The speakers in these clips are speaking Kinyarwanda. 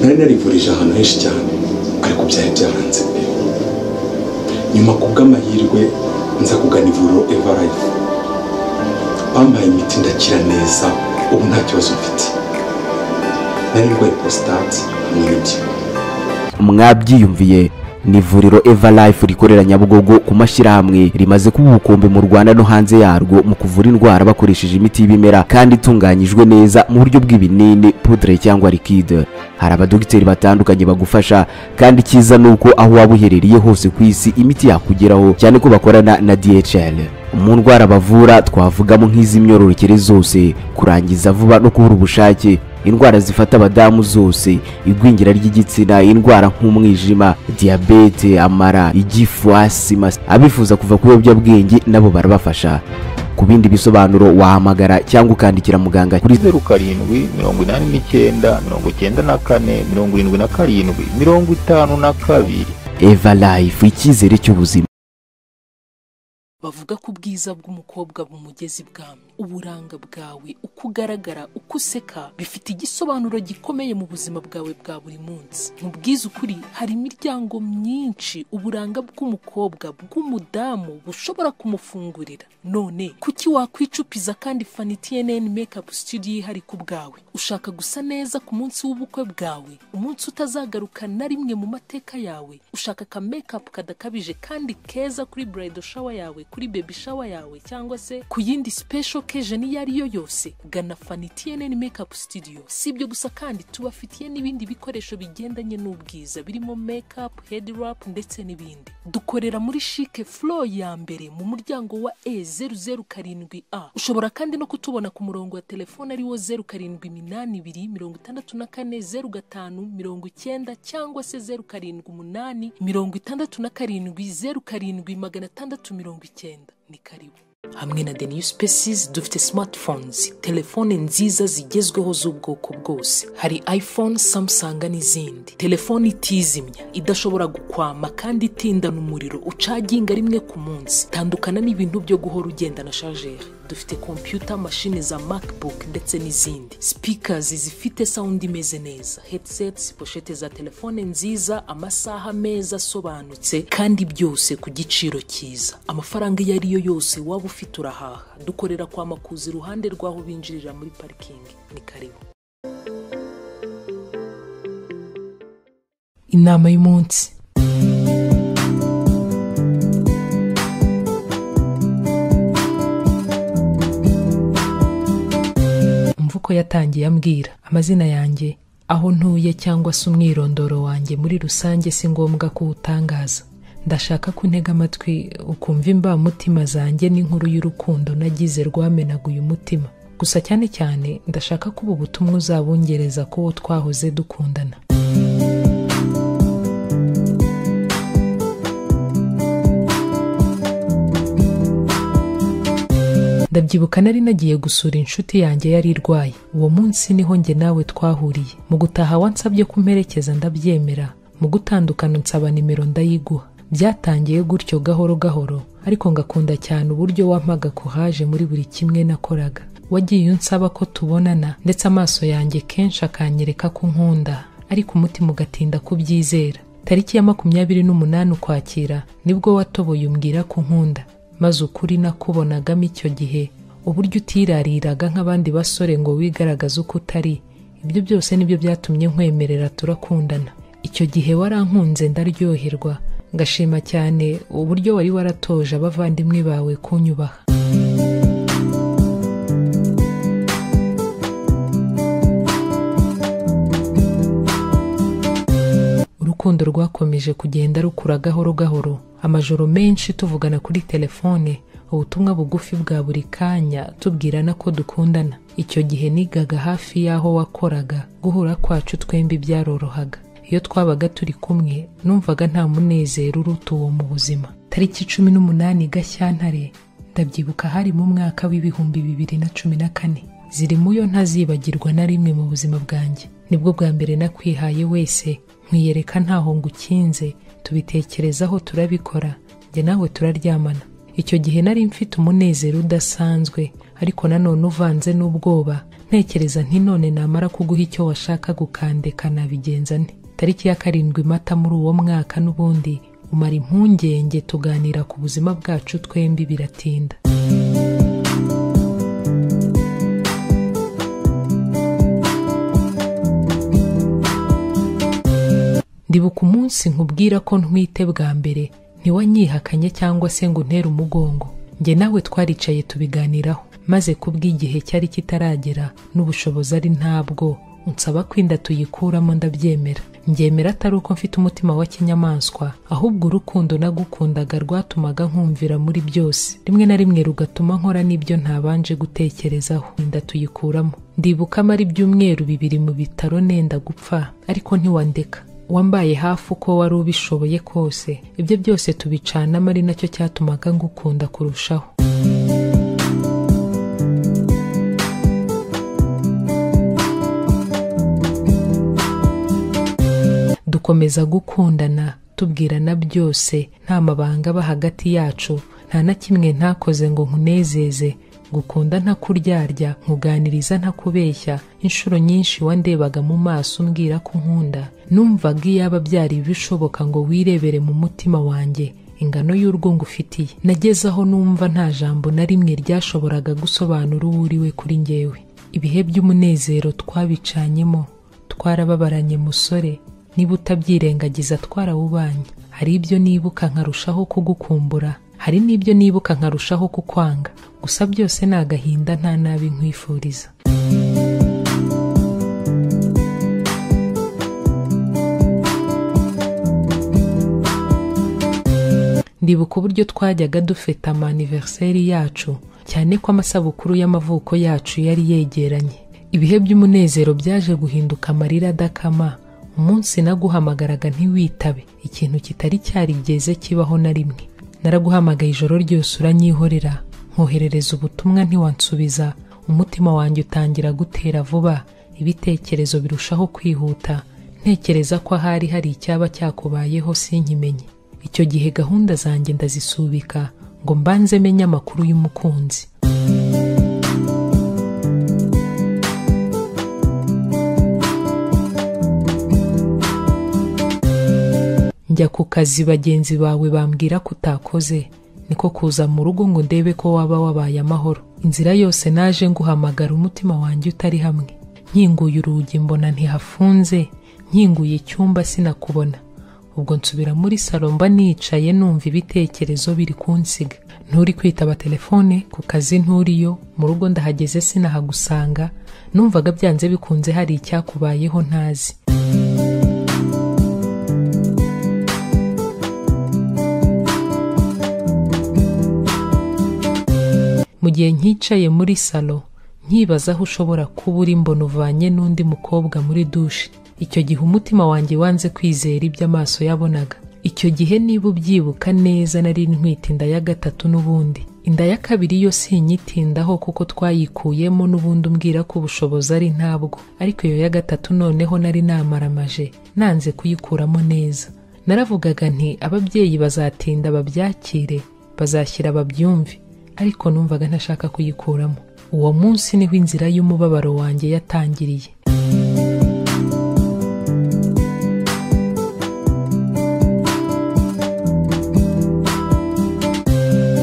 nari narivurije ahantu henshi cyane ariko byari byaranze nyuma ku bw'amahirwe nza kugana ivuriro evarayifu bampaye imiti ndakira neza ubu nta kibazo mfite nari ndwaye prostate hamwe n'ibyuma mwabyiyumviye ni ivuriro everlife rikorera nyabugogo ku mashyirahamwe rimaze kuba ubukombe mu rwanda no hanze yarwo mu kuvura indwara bakoresheje imiti y'ibimera kandi itunganyijwe neza mu buryo bw'ibinini pudre cyangwa liquide hari abadogiteri batandukanye bagufasha kandi icyiza ni uko aho waba uherereye hose ku isi imiti yakugeraho cyane ko bakorana na dhl mu ndwara bavura twavugamo nk'iz'imyororokere zose kurangiza vuba no kubura ubushake indwara zifata abadamu zose igwingira ry'igitsina indwara nk'umwijima diyabete amara igifu asima abifuza kuva ku biyobyabwenge nabo barabafasha ku bindi bisobanuro wahamagara cyangwa ukandikira muganga kuri zeru karindwi mirongo inani n'icyenda mirongo icyenda na kane mirongo irindwi na karindwi mirongo itanu na kabiri eva life icyizere cy'ubuzima bavuga ko ubwiza bw'umukobwa bumugeza ibwami uburanga bwawe uko ugaragara uko useka bifite igisobanuro gikomeye mu buzima bwawe bwa buri munsi mu bwiza ukuri hari imiryango myinshi uburanga bw'umukobwa bw'umudamu bushobora kumufungurira none kuki wakwicupiza kandi fani tnn makeup studio ihari ku bwawe ushaka gusa neza ku munsi w'ubukwe bwawe umunsi utazagaruka na rimwe mu mateka yawe ushaka ka makeup kadakabije kandi keza kuri bridal shower yawe kuri baby shower yawe cyangwa se ku yindi special occasion iyo ari yo yose gana Fanny TNN Makeup Studio si ibyo gusa kandi tubafitiye n'ibindi bikoresho bigendanye n'ubwiza birimo makeup head wrap ndetse n'ibindi dukorera muri chic floor ya mbere mu muryango wa E007A ushobora kandi no kutubona ku murongo wa telefone ariwo 0782 0645 cyangwa se 078 67 07 670 ni karibu hamwe na the new species dufite smartphones telefone nziza zigezweho z'ubwoko bwose hari iphone samsung n'izindi telefone itizimya idashobora gukwama kandi itindana umuriro ucaginga rimwe ku munsi tandukana n'ibintu byo guhora ugendana shajeri dufite kompiyuta mashine za macbook ndetse n'izindi speakers zifite sound imeze neza headsets poshete za telefone nziza amasaha meza asobanutse kandi byose ku giciro cyiza amafaranga iyo ari yo yose waba ufite urahaha dukorera kwa makuza iruhande rw'aho binjirira muri parikingi ni karibu inama y'umunsi umva uko yatangiye ambwira amazina yanjye aho ntuye cyangwa se umwirondoro wanjye muri rusange si ngombwa ko uwutangaza ndashaka ko untega amatwi ukumva imbamutima zanjye n'inkuru y'urukundo nagize rwamenaguye umutima gusa cyane cyane ndashaka ko ubu butumwa uzabungereza ko uwo twahoze dukundana ndabyibuka nari nagiye gusura inshuti yanjye yari irwaye uwo munsi niho njye nawe twahuriye mu gutaha wansabye kumperekeza ndabyemera mu gutandukana nsaba nimero ndayiguha byatangiye gutyo gahoro gahoro ariko ngakunda cyane uburyo wampaga kuhaje muri buri kimwe nakoraga wagiye unsaba ko tubonana ndetse amaso yanjye kenshi akanyereka ko nkunda ariko umutima ugatinda kubyizera tariki ya makumyabiri n'umunani ukwakira nibwo watoboye umbwira ko nkunda maze ukuri nakubonagamo icyo gihe uburyo utirariraga nk'abandi basore ngo wigaragaze uko utari ibyo byose nibyo byatumye nkwemerera turakundana icyo gihe warankunze ndaryoherwa ngashima cyane uburyo wari waratoje abavandimwe bawe kunyubaha urukundo rwakomeje kugenda rukura gahoro gahoro amajoro menshi tuvugana kuri telefone ubutumwa bugufi bwa buri kanya tubwirana ko dukundana icyo gihe nigaga hafi y'aho wakoraga guhura kwacu twembi byarorohaga iyo twabaga turi kumwe numvaga nta munezero uruta uwo mu buzima tariki cumi n'umunani gashyantare ndabyibuka hari mu mwaka w'ibihumbi bibiri na cumi na kane ziri mu yo ntazibagirwa na rimwe mu buzima bwanjye nibwo bwa mbere nakwihaye wese nkwiyereka ntaho ngukinze tubitekerezaho turabikora njye nawe turaryamana icyo gihe nari mfite umunezero udasanzwe ariko nanone uvanze n'ubwoba ntekereza nti none namara kuguha icyo washaka gukandeka nabigenza nte tariki ya karindwi mata muri uwo mwaka n'ubundi umara impungenge tuganira ku buzima bwacu twembi biratinda ndibuka umunsi nkubwira ko ntwite bwa mbere ntiwanyihakanye cyangwa se ngo untere umugongo njye nawe twaricaye tubiganiraho maze kubw'igihe cyari kitaragera n'ubushobozi ari ntabwo unsaba ko inda tuyikuramo ndabyemera mbyemera atari uko mfite umutima wa kinyamaswa ahubwo urukundo nagukundaga rwatumaga nkumvira muri byose rimwe na rimwe rugatuma nkora n'ibyo ntabanje gutekerezaho inda tuyikuramo ndibuka amara ibyumweru bibiri mu bitaro nenda gupfa ariko ntiwandeka wambaye hafi uko wari ubishoboye kose ibyo byose tubicanamo ari nacyo cyatumaga ngukunda kurushaho dukomeza gukundana tubwirana byose nta mabanga aba hagati yacu nta na kimwe ntakoze ngo nkunezeze ngukunda ntakuryarya nkuganiriza ntakubeshya inshuro nyinshi wandebaga mu maso umbwira ko unkunda numvaga iyaba byari bishoboka ngo wirebere mu mutima wanjye ingano y'urwo ngufitiye nageze aho numva nta jambo na rimwe ryashoboraga gusobanura uwo uriwe kuri njyewe ibihe by'umunezero twabicanyemo twarababaranye musore niba utabyirengagiza twarawubanye hari ibyo nibuka nkarushaho kugukumbura hari n'ibyo nibuka nkarushaho kukwanga gusa byose ni agahinda nta nabi nkwifuriza ndibuka uburyo twajyaga dufata amaniveriseri yacu cyane ko amasabukuru y'amavuko yacu yari yegeranye ibihe by'umunezero byaje guhinduka amarira adakama umunsi naguhamagaraga ntiwitabe ikintu kitari cyarigeze kibaho na rimwe naraguhamagaye ijoro ryose uranyihorera nkoherereza ubutumwa ntiwansubiza umutima wanjye utangira gutera vuba ibitekerezo birushaho kwihuta ntekereza ko ahari hari icyaba cyakubayeho sinkimenye icyo gihe gahunda zanjye ndazisubika ngo mbanze menye amakuru y'umukunzi njya ku kazi bagenzi bawe bambwira ko utakoze niko kuza mu rugo ngo ndebe ko waba wabaye amahoro inzira yose naje nguhamagara umutima wanjye utari hamwe nkinguye urugi mbona ntihafunze nkinguye icyumba sinakubona ubwo nsubira muri salo mba nicaye numva ibitekerezo biri kunsiga nturi kwitaba telefone ku kazi nturiyo mu rugo ndahageze sinahagusanga numvaga byanze bikunze hari icyakubayeho ntazi mu gihe nkicaye muri salo nkibaza aho ushobora kuba uri mbona uvanye n'undi mukobwa muri dushe icyo gihe umutima wanjye wanze kwizera ibyo amaso yabonaga icyo gihe niba ubyibuka neza nari ntwite inda ya gatatu n'ubundi inda ya kabiri yo sinyitindaho kuko twayikuyemo n'ubundi umbwira ko ubushobozi ari ntabwo ariko iyo ya gatatu noneho nari namaramaje nanze kuyikuramo neza naravugaga nti ababyeyi bazatinda babyakire bazashyira babyumve ariko numvaga ntashaka kuyikuramo uwo munsi niho inzira y'umubabaro wanjye yatangiriye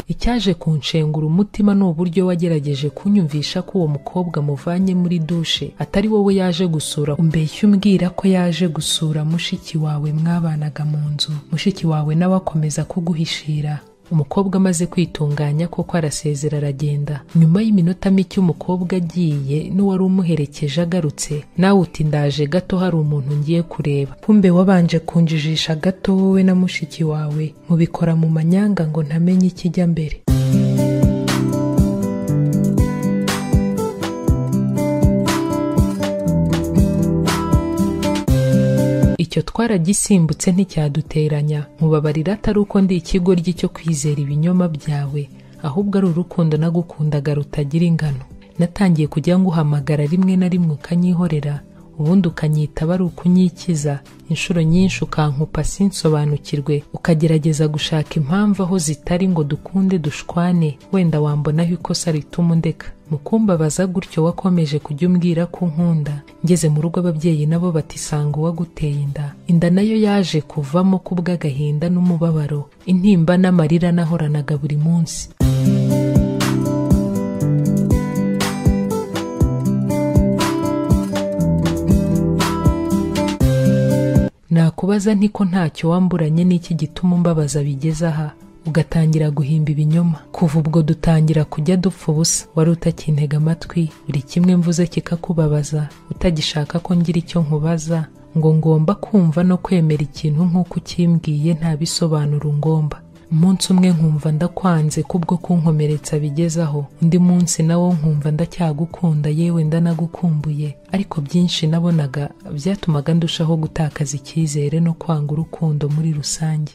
icyaje kunshengura umutima ni uburyo wagerageje kunyumvisha ko uwo mukobwa muvanye muri dushe atari wowe yaje gusura umbeshya umbwira ko yaje gusura mushiki wawe mwabanaga mu nzu mushiki wawe nawe akomeza kuguhishira umukobwa amaze kwitunganya koko arasezera aragenda nyuma y'iminota mike umukobwa agiye n'uwari umuherekeje agarutse nawe uti ndaje gato hari umuntu ngiye kureba kumbe wabanje kunjijisha gato wowe na mushiki wawe mubikora mu manyanga ngo ntamenye ikijya mbere icyo twaragisimbutse nticyaduteranya nkubabarira atari uko ndi ikigoryi cyo kwizera ibinyoma byawe ahubwo ari urukundo nagukundaga rutagira ingano natangiye kujya nguhamagara rimwe na rimwe ukanyihorera ubundi ukanyitaba ari ukunyikiza inshuro nyinshi ukankupa sinsobanukirwe ukagerageza gushaka impamvu aho zitari ngo dukunde dushwane wenda wambonaho ikosa rituma undeka mukumbabaza gutyo wakomeje kujya umbwira ko nkunda ngeze mu rugo ababyeyi nabo bati sanga uwaguteye inda inda nayo yaje kuvamo kubw'agahinda n'umubabaro intimba n'amarira nahoranaga buri munsi nakubaza nti ko ntacyo wamburanye n'iki gituma umbabaza bigeze aha ugatangira guhimba ibinyoma kuva ubwo dutangira kujya dupfa ubusa wari utakintega amatwi buri kimwe mvuze kikakubabaza utagishaka ko ngira icyo nkubaza ngo ngomba kumva no kwemera ikintu nk'uko ukimbwiye nta bisobanuro ngomba umunsi umwe nkumva ndakwanze kubwo kunkomeretsa bigezaho undi munsi nawo nkumva ndacyagukunda yewe ndanagukumbuye ariko byinshi nabonaga byatumaga ndushaho gutakaza icyizere no kwanga urukundo muri rusange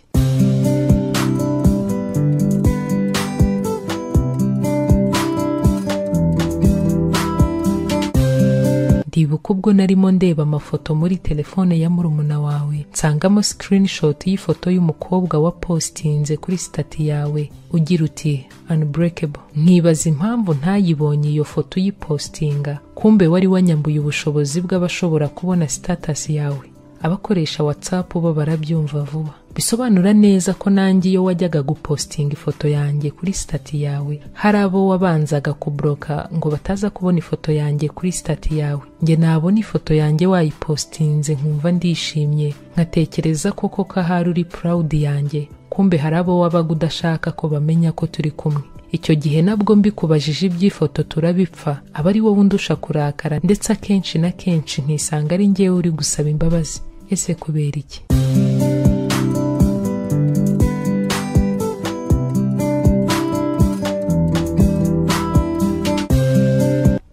ndibuka ubwo narimo ndeba amafoto muri telefone ya murumuna wawe nsangamo screenshot y'ifoto y'umukobwa wa postinze kuri sitati yawe ugira uti unbreakable nkibaza impamvu ntayibonye iyo foto uyipostinga kumbe wari wanyambuye ubushobozi bw'abashobora kubona status yawe abakoresha whatsapp bo barabyumva vuba bisobanura neza ko nanjye iyo wajyaga gupostinga ifoto yanjye kuri sitati yawe hari abo wabanzaga kubroka ngo bataza kubona ifoto yanjye kuri sitati yawe njye nabona ifoto yanjye wayipostinze nkumva ndishimye nkatekereza koko ko ahari uri proud yanjye kumbe hari abo wabaga udashaka ko bamenya ko turi kumwe icyo gihe nabwo mbikubajije iby'ifoto turabipfa aba ari wowe undusha kurakara ndetse akenshi na kenshi ntisanga ari njyewe uri gusaba imbabazi ese kubera iki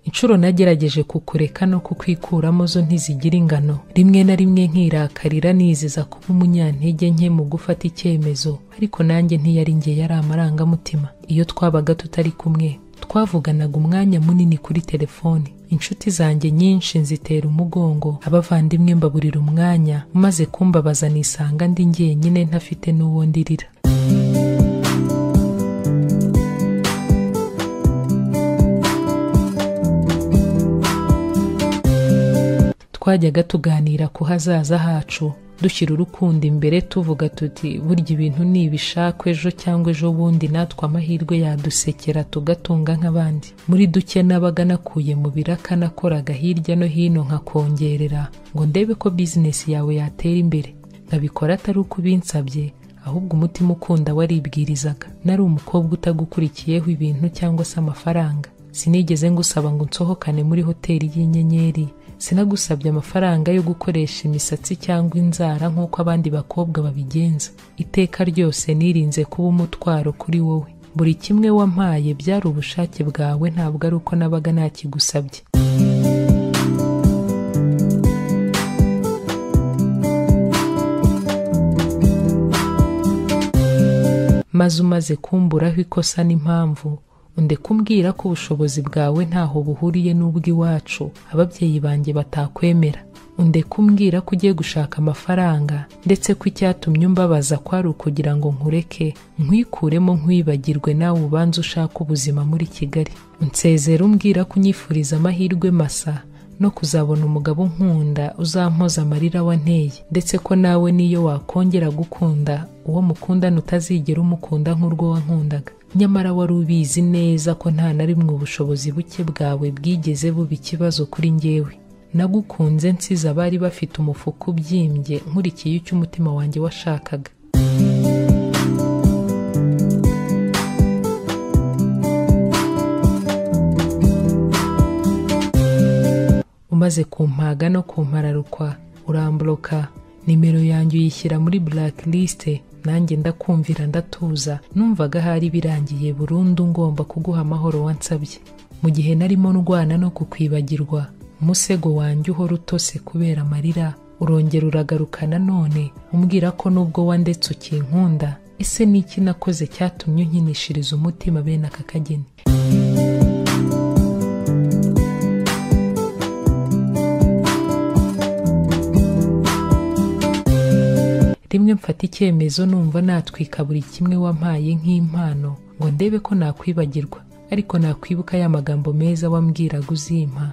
inshuro nagerageje kukureka no kukwikuramo zo ntizigira ingano rimwe na rimwe nkirakarira niziza kuba umunyantege nke mu gufata icyemezo ariko nanjye ntiyari njye yari amarangamutima iyo twabaga tutari kumwe twavuganaga umwanya munini kuri telefoni inshuti zanjye nyinshi nzitera umugongo abavandimwe mbaburira umwanya maze kumbabaza nisanga ndi njyenyine ntafite n'uwo ndirira twajyaga tuganira ku hazaza hacu dushyira urukundo imbere tuvuga tuti burya ibintu ni ibishakwe ejo cyangwa ejo bundi natwe amahirwe yadusekera tugatunga nk'abandi muri duke nabaga nakuye mu biraka nakoraga hirya no hino nkakongerera ngo ndebe ko bizinesi yawe yatera imbere nkabikora atari uko ubinsabye ahubwo umutima ukunda waribwirizaga nari umukobwa utagukurikiyeho ibintu cyangwa se amafaranga sinigeze ngusaba ngo nsohokane muri hoteli y'inyenyeri sinagusabye amafaranga yo gukoresha imisatsi cyangwa inzara nk'uko abandi bakobwa babigenza iteka ryose nirinze kuba umutwaro kuri wowe buri kimwe wampaye byari ubushake bwawe ntabwo ari uko nabaga ntakigusabye maze umaze kumburaho ikosa n'impamvu unde kumbwira ko ubushobozi bwawe ntaho buhuriye n'ubw'iwacu ababyeyi banjye batakwemera unde kumbwira ko ugiye gushaka amafaranga ndetse ko icyatumye umbabaza ko ari ukugira ngo nkureke nkwikuremo nkwibagirwe nawe ubanza ushaka ubuzima muri kigali unsezera umbwira ko unyifuriza amahirwe masa no kuzabona umugabo unkunda uzampoza amarira wanteye ndetse ko nawe niyo wakongera gukunda uwo mukundana utazigera umukunda nk'urwo wankundaga nyamara wari ubizi neza ko nta na rimwe ubushobozi buke bwawe bwigeze buba ikibazo kuri njyewe nagukunze nsize abari bafite umufuka ubyimbye nkurikiye icyo umutima wanjye washakaga umaze kumpaga no kumpararukwa uramburoka nimero yanjye uyishyira muri blacklist nanjye ndakumvira ndatuza numvaga hari birangiye burundu ngomba kuguha amahoro wansabye mu gihe narimo ndwana no kukwibagirwa umusego wanjye uhora utose kubera amarira urongera uragaruka nanone umbwira ko nubwo wandetse ukinkunda ese n'iki nakoze cyatumye unkinishiriza umutima bene aka kageni rimwe mfata icyemezo numva natwika buri kimwe wampaye nk'impano ngo ndebe ko nakwibagirwa ariko nakwibuka ya magambo meza wambwiraga uzimpa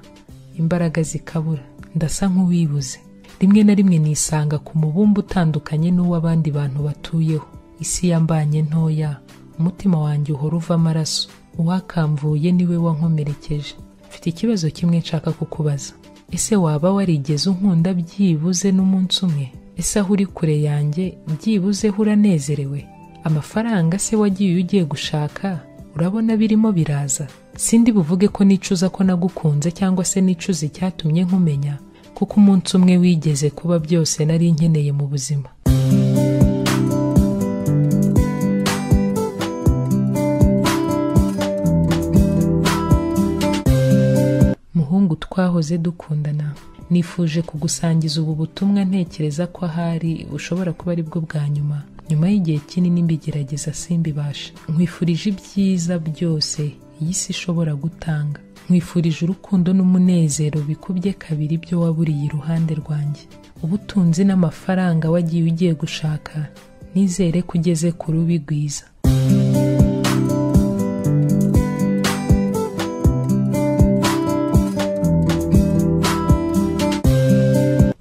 imbaraga zikabura ndasa nk'uwibuze rimwe na rimwe nisanga ku mubumbe utandukanye n'uw'abandi bantu batuyeho isi yambanye ntoya umutima wanjye uhora uva amaraso uwakamvuye niwe wankomerekeje mfite ikibazo kimwe nshaka kukubaza ese waba warigeze unkunda byibuze n'umunsi umwe ese aho uri kure yanjye byibuze ho uranezerewe amafaranga se wagiye ugiye gushaka urabona birimo biraza sindi buvuge ko nicuza ko nagukunze cyangwa se nicuza icyatumye nkumenya kuko umunsi umwe wigeze kuba byose nari nkeneye mu buzima muhungu twahoze dukundana nifuje kugusangiza ubu butumwa ntekereza ko ahari bushobora kuba ari bwo bwa nyuma nyuma y'igihe kinini mbigerageza simbibashe nkwifurije ibyiza byose iyi si ishobora gutanga nkwifurije urukundo n'umunezero bikubye kabiri ibyo waburiye iruhande rwanjye ubutunzi n'amafaranga wagiye ugiye gushaka nizere ko ugeze ku rubi rwiza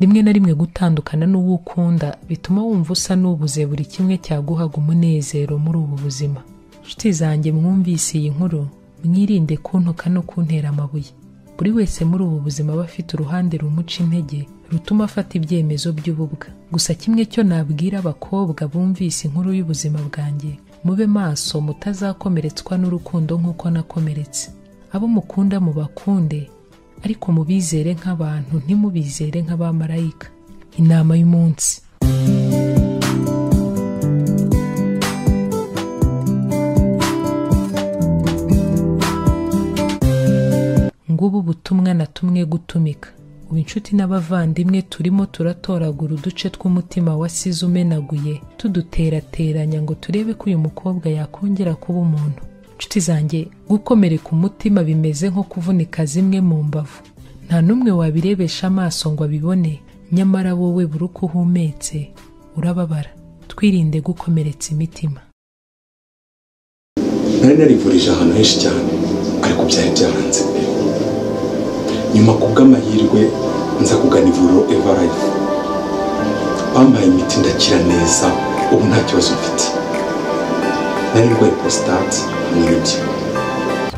rimwe na rimwe gutandukana n'uwo ukunda bituma wumva usa n'ubuze buri kimwe cyaguhaga umunezero muri ubu buzima nshuti zanjye mwumvise iyi nkuru mwirinde kuntuka no kuntera amabuye buri wese muri ubu buzima aba afite uruhande rumuca intege rutuma afata ibyemezo by'ububwa gusa kimwe cyo nabwira abakobwa bumvise inkuru y'ubuzima bwanjye mube maso mutazakomeretswa n'urukundo nk'uko nakomeretse abo mukunda mubakunde ariko mubizere nk'abantu ntimubizere nk'abamarayika inama y'umunsi ngubu ubutumwa na tumwe gutumika ubu inshuti n'abavandimwe turimo turatoragura uduce tw'umutima wasize umenaguye tuduterateranya ngo turebe ko uyu mukobwa yakongera kuba umuntu inshuti zanjye gukomereka umutima bimeze nko kuvunika zimwe mu mbavu nta n'umwe wabirebesha amaso ngo abibone nyamara wowe buri uko uhumetse urababara twirinde gukomeretsa imitima nari narivurije ahantu henshi cyane ariko byari byaranze pe nyuma ku bw'amahirwe nza kugana ivuriro eva life bampaye imiti ndakira neza ubu nta kibazo mfite nari ndwaye prostate n'ibyo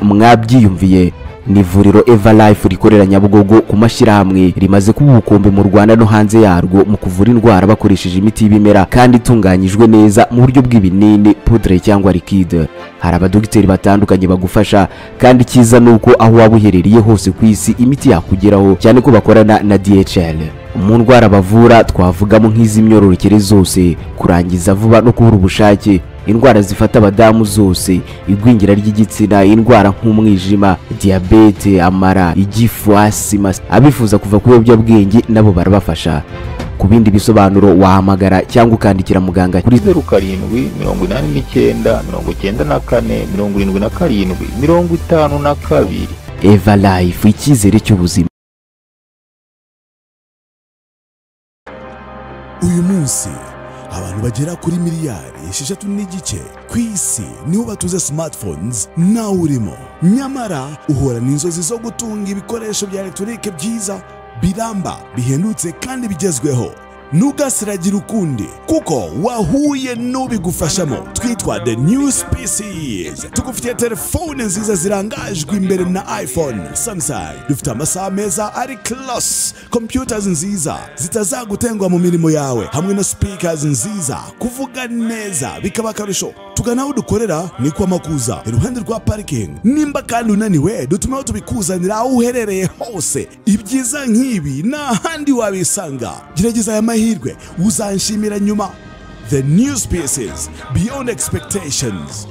mwabyiyumviye ni ivuriro eva life rikorera nyabugogo ku mashyirahamwe rimaze kuba ubukombe mu rwanda no hanze yarwo mu kuvura indwara bakoresheje imiti y'ibimera kandi itunganyijwe neza mu buryo bw'ibinini pudre cyangwa likide hari abadogiteri batandukanye bagufasha kandi icyiza ni uko aho waba uherereye hose ku isi imiti yakugeraho cyane ko bakorana na dhl mu ndwara bavura twavugamo nk'iz'imyororokere zose kurangiza vuba no kubura ubushake indwara zifata abadamu zose igwingira ry'igitsina indwara nk'umwijima diyabete amara igifu asima abifuza kuva ku biyobyabwenge nabo barabafasha ku bindi bisobanuro wahamagara cyangwa ukandikira muganga kuri zeru karindwi mirongo inani n'icyenda mirongo icyenda na kane mirongo irindwi na karindwi mirongo itanu na kabiri eva life icyizere cy'ubuzima uyu munsi abantu bagera kuri miliyari esheshatu n'igice ku isi nibo batuze smartphones nawe urimo nyamara uhura n'inzozi zo gutunga ibikoresho bya elegitoronike byiza biramba bihendutse kandi bigezweho ntugasiragire ukundi kuko wahuye n'ubigufashamo twitwa the new species tugufitiye telefone nziza zirangajwe imbere na iphone samsung dufite amasaha meza ari class computers nziza zitazagutengwa mu mirimo yawe hamwe na speakers nziza kuvuga neza bikaba akarusho tugana aho dukorera ni kwa makuza iruhande rwa parikingi nimba kandi unaniwe dutumeho tubikuzanira aho uherereye hose ibyiza nk'ibi nta handi wabisanga gerageza aya mahirwe uzanshimira nyuma the new species beyond expectations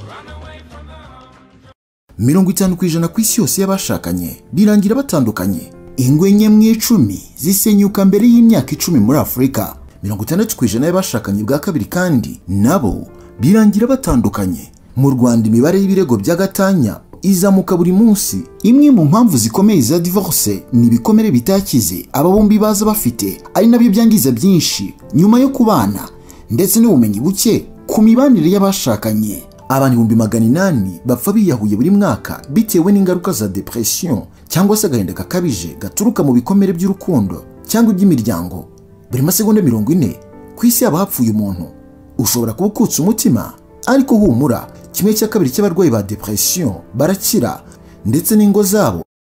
mirongo itanu ku ijana ku isi yose y'abashakanye birangira batandukanye ingo enye mu icumi zisenyuka mbere y'imyaka icumi muri afurika mirongo itandatu ku ijana y'abashakanye bwa kabiri kandi nabo birangira batandukanye mu rwanda imibare y'ibirego by'agatanya izamuka buri munsi imwe mu mpamvu zikomeye za divorce ni ibikomere bitakize aba bombi baza bafite ari nabyo byangiza byinshi nyuma yo kubana ndetse n'ubumenyi buke ku mibanire y'abashakanye abantu ibihumbi magana inani bapfa biyahuye buri mwaka bitewe n'ingaruka za depression cyangwa se agahinda gakabije gaturuka mu bikomere by'urukundo cyangwa iby'imiryango buri masegonda mirongo ine ku isi haba hapfuye umuntu ushobora kuba ukutse umutima ariko humura kimwe cya kabiri cy'abarwayi ba depression barakira ndetse n'ingo zabo